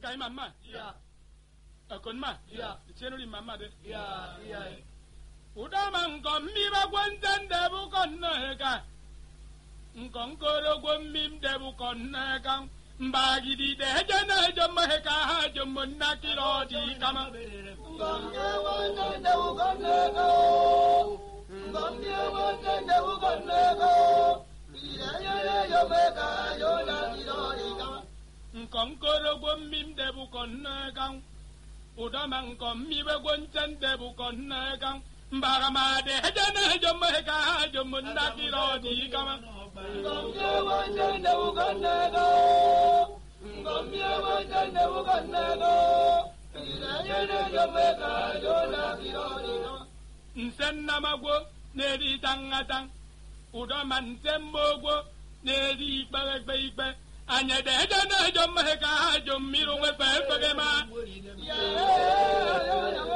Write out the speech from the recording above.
kai mama iya akon ma iya chenuri mama de iya iya udama nkọ mmiba gwente ndebu kọnne ka nkọ nkoro gwo mmim debu kọnne ka mbagidi de je na je mahe ka ha je monna kilo di kama ngamye wonde ndewu konneko ngamye wonde ndewu konneko iyayeye yomeka yona kirori kama nkọ nkoro gwo mmim debu kọnne ka udama nkọ mmiba gwente ndebu kọnne ka mbarama de je na je mahe ka ha je monna kilo di kama ngamye wonde ndewu konneko ngamye wonde ndewu konneko iyayeye yomeka yona kirori kama nsennamagwo na-eri tangatang ụdọma ntemmogwo na-eri ikpeghekpe ikpe anyị edeje na-ejo mmehie ka ha jo mmiri nwefe efere ma Yeah.